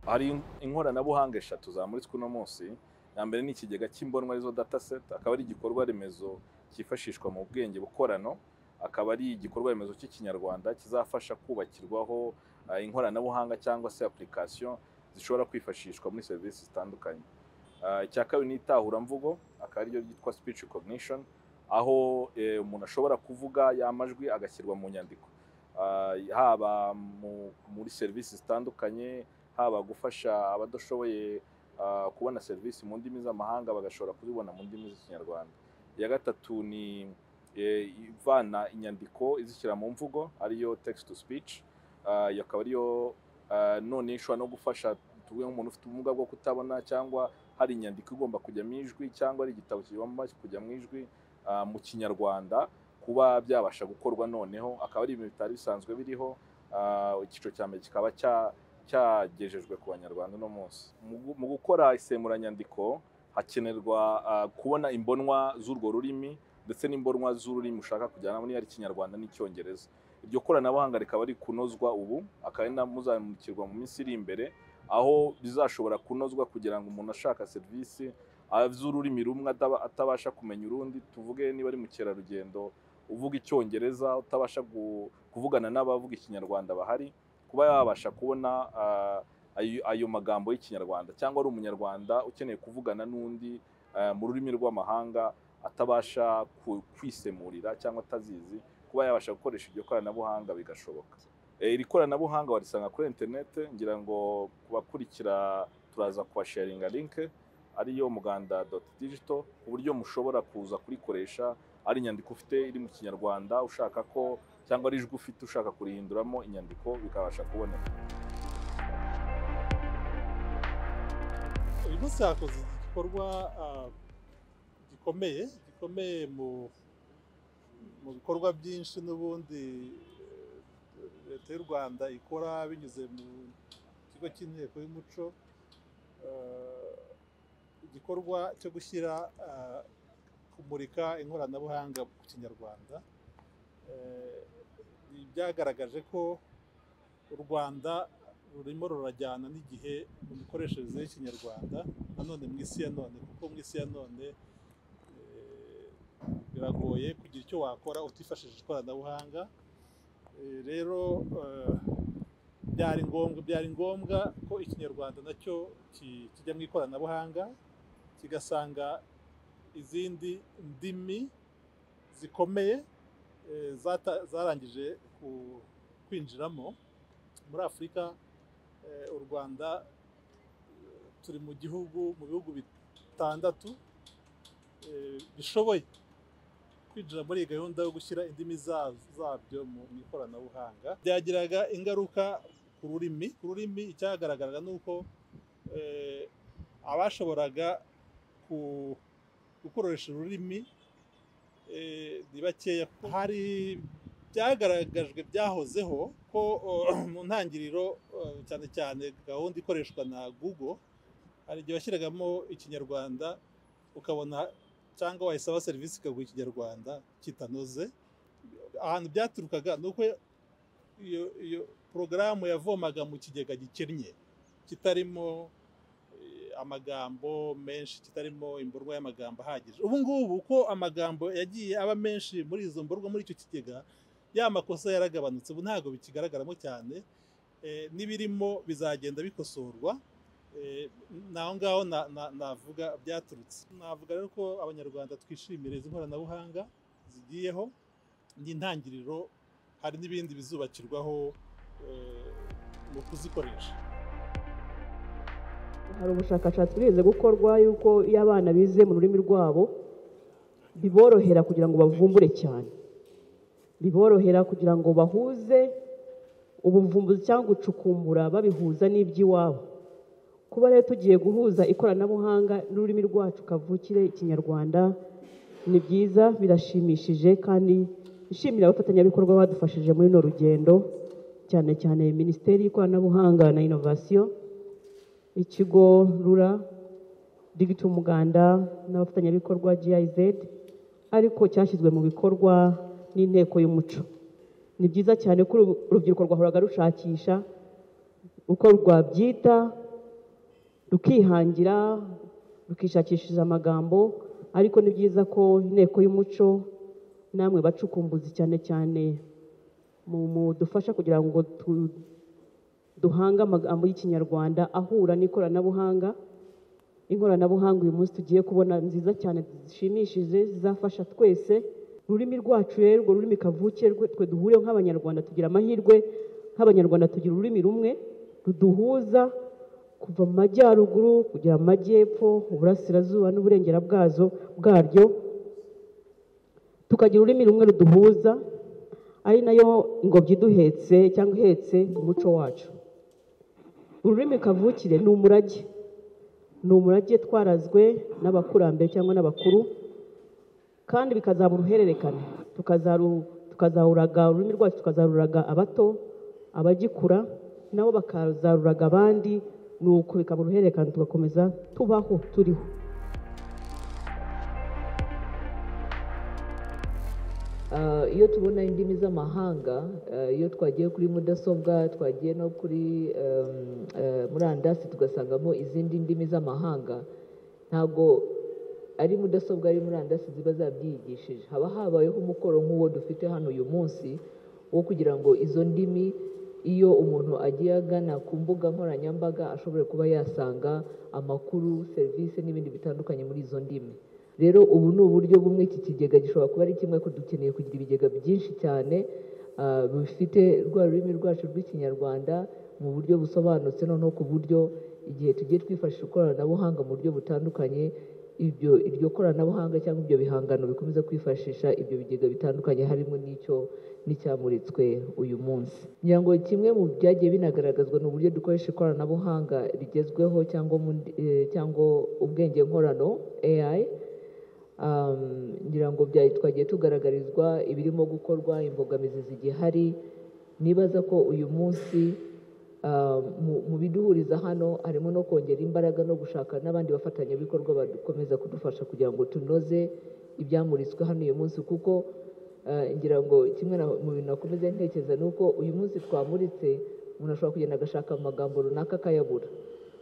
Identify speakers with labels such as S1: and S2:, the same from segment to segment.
S1: hari inkoranabuhanga eshatu zamuritswe uno munsi iya mbere ni ikigega cy'imbonwa arizo data seta akaba ari igikorwa remezo cyifashishwa mu bwenge bukorano akaba ari igikorwa remezo cy'ikinyarwanda kizafasha kubakirwaho inkoranabuhanga cyangwa se apulikasiyo zishobora kwifashishwa muri serivisi zitandukanye icya kabiri ni itahuramvugo akaba ariryo ryitwa speech recognition aho umuntu ashobora kuvuga y'amajwi agashyirwa mu nyandiko haba muri serivisi zitandukanye haba gufasha abadashoboye kubona serivisi mu ndimi z'amahanga bagashobora kuzibona mu ndimi z'ikinyarwanda iya gatatu ni ivana inyandiko izishyira mu mvugo ariyo text to speech akaba ariyo none ishobora no gufasha tuvuge nk'umuntu ufite ubumuga bwo kutabona cyangwa hari inyandiko igomba kujya mu ijwi cyangwa ari igitabo kigomba kujya mu ijwi mu kinyarwanda kuba byabasha gukorwa noneho akaba ari ibintu bitari bisanzwe biriho icyiciro cya mbere kikaba cyagejejwe ku banyarwanda uno munsi mu gukora isemuranyandiko hakenerwa kubona imbonwa z'urwo rurimi ndetse n'imbonwa z'ururimi ushaka kujyana niba ari ikinyarwanda n'icyongereza iryo koranabuhanga rikaba ari kunozwa ubu akaba ari muzamukirwa mu minsi iri imbere aho bizashobora kunozwa kugira ngo umuntu ashaka serivisi azi ururimi rumwe atabasha kumenya urundi tuvuge niba ari mukerarugendo uvuga icyongereza utabasha kuvugana n'abavuga ikinyarwanda bahari kuba yabasha kubona ayo magambo y'ikinyarwanda cyangwa ari umunyarwanda ukeneye kuvugana n'undi mu rurimi rw'amahanga atabasha kwisemurira cyangwa atazizi kuba yabasha gukoresha iryo koranabuhanga bigashoboka iri koranabuhanga warisanga kuri interineti ngira ngo kubakurikira turaza kubasharinga linke ariyo muganda doti digito ku buryo mushobora kuza kurikoresha ari inyandiko ufite iri mu kinyarwanda ushaka ko cyangwa ari ijwi ufite ushaka kurihinduramo inyandiko bikabasha kuboneka
S2: uyu munsi hakoze igikorwa gikomeye gikomeye mu bikorwa byinshi n'ubundi leta y'u rwanda ikora binyuze mu kigo cy'inteko y'umuco igikorwa cyo gushyira kumurika inkoranabuhanga ku kinyarwanda byagaragaje ko u rwanda rurimo rurajyana n'igihe mu mikoreshereze y'ikinyarwanda nanone mu isi ya none kuko mu isi ya none biragoye kugira icyo wakora utifashishije ikoranabuhanga rero byari ngombwa byari ngombwa ko ikinyarwanda nacyo kijya mu ikoranabuhanga kigasanga izindi ndimi zikomeye zarangije kwinjiramo muri afurika u rwanda turi mu gihugu mu bihugu bitandatu bishoboye kwinjira muri iyi gahunda yo gushyira indimi zabyo mu ikoranabuhanga byagiraga ingaruka ku rurimi ku rurimi icyagaragaraga ni uko abashoboraga gukoresha ururimi ni bakeya hari byagaragajwe byahozeho ko mu ntangiriro cyane cyane gahunda ikoreshwa na google hari igihe washyiragamo ikinyarwanda ukabona cyangwa wayisaba serivisi ikaguha ikinyarwanda kitanoze ahantu byaturukaga ni uko iyo porogaramu yavomaga mu kigega gikennye kitarimo amagambo menshi kitarimo imborwa y'amagambo ahagije ubu ngubu uko amagambo yagiye aba menshi muri izo mborwa muri icyo kigega ya makosa yaragabanutse ubu ntabwo bikigaragaramo cyane n'ibirimo bizagenda bikosorwa naho ngaho navuga byaturutse navuga rero ko abanyarwanda twishimira izi nkoranabuhanga zigiyeho n'intangiriro hari n'ibindi bizubakirwaho mu kuzikoresha
S3: hari ubushakashatsi burize gukorwa y'uko iyo abana bize mu rurimi rwabo biborohera kugira ngo bavumbure cyane biborohera kugira ngo bahuze ubuvumbuzi cyangwa gucukumbura babihuza n'iby'iwabo kuba rero tugiye guhuza ikoranabuhanga n'ururimi rwacu kavukire ikinyarwanda ni byiza birashimishije kandi ishimira abafatanyabikorwa badufashije muri runo rugendo cyane cyane minisiteri y'ikoranabuhanga na inovasiyo ikigo rura digiti umuganda n'abafatanyabikorwa GIZ ariko cyashyizwe mu bikorwa n'inteko y'umuco ni byiza cyane ko urubyiruko rwahoraga rushakisha uko rwabyita rukihangira rukishakishiriza amagambo ariko ni byiza ko inteko y'umuco namwe bacukumbuzi cyane cyane mu- mudufasha kugira ngo tu- duhange amagambo y'ikinyarwanda ahura n'ikoranabuhanga inkoranabuhanga uyu munsi tugiye kubona nziza cyane zishimishije zizafasha twese ururimi rwacu rero urwo rurimi kavukire rwe- twe duhuriyeho nk'abanyarwanda tugira amahirwe nk'abanyarwanda tugira ururimi rumwe ruduhuza kuva mu majyaruguru kugera mu majyepfo uburasirazuba n'uburengera bwazo bwaryo tukagira ururimi rumwe ruduhuza ari nayo ingobyi iduhetse cyangwa ihetse umuco wacu ururimi kavukire ni umurage ni umurage twarazwe n'abakurambere cyangwa n'abakuru kandi bikazaba uruhererekane tukazaru- tukazaruraga ururimi rwacu tukazaruraga abato abagikura nabo bakazaruraga abandi ni uko bikaba uruhererekane tugakomeza tubaho turiho
S4: Ah, iyo tubona indimi z'amahanga ah, iyo twagiye kuri mudasobwa twagiye no kuri em, eh, murandasi tugasangamo izindi ndimi z'amahanga ntabwo ari mudasobwa ari murandasi ziba zabyigishije haba habayeho umukoro nk'uwo dufite hano uyu munsi wo kugira ngo izo ndimi iyo umuntu agiye agana ku mbuga nkoranyambaga ashobora kuba yasanga amakuru serivisi n'ibindi bitandukanye muri izo ndimi rero ubu ni uburyo bumwe iki kigega gishobora kuba ari kimwe ko dukeneye kugira ibigega byinshi cyane ah, bifite rwa rurimi rwacu rw'ikinyarwanda mu buryo busobanutse noneho ku buryo igihe tugiye twifashisha ikoranabuhanga mu buryo butandukanye ibyo iryo koranabuhanga cyangwa ibyo bihangano bikomeza kwifashisha ibyo bigega bitandukanye harimo n'icyo n'icyamuritswe uyu munsi ngira ngo kimwe mu byagiye binagaragazwa ni uburyo dukoresha ikoranabuhanga rigezweho cyangwa mu ndi- eh, cyangwa ubwenge nkorano AI um, ngira ngo byari twagiye tugaragarizwa ibirimo gukorwa imbogamizi zigihari nibaza ko uyu munsi um, mu- mu biduhuriza hano harimo no kongera imbaraga no gushaka n'abandi bafatanyabikorwa bakomeza kudufasha kugira ngo tunoze ibyamuritswe hano uyu munsi kuko eh, ngira ngo kimwe na- mu bintu nakomeza ntekereza ni uko uyu munsi twamuritse umuntu ashobora kugenda agashaka amagambo runaka akayabura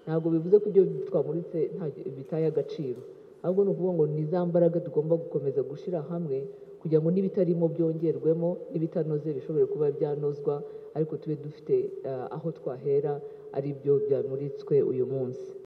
S4: ntabwo bivuze ko ibyo twamuritse nta- bitaye agaciro ahubwo ni ukuvuga ngo ni za mbaraga tugomba gukomeza gushyira hamwe kugira ngo n'ibitarimo byongerwemo n'ibitanoze bishobore kuba byanozwa ariko tube dufite eh, aho twahera ari byo byamuritswe uyu munsi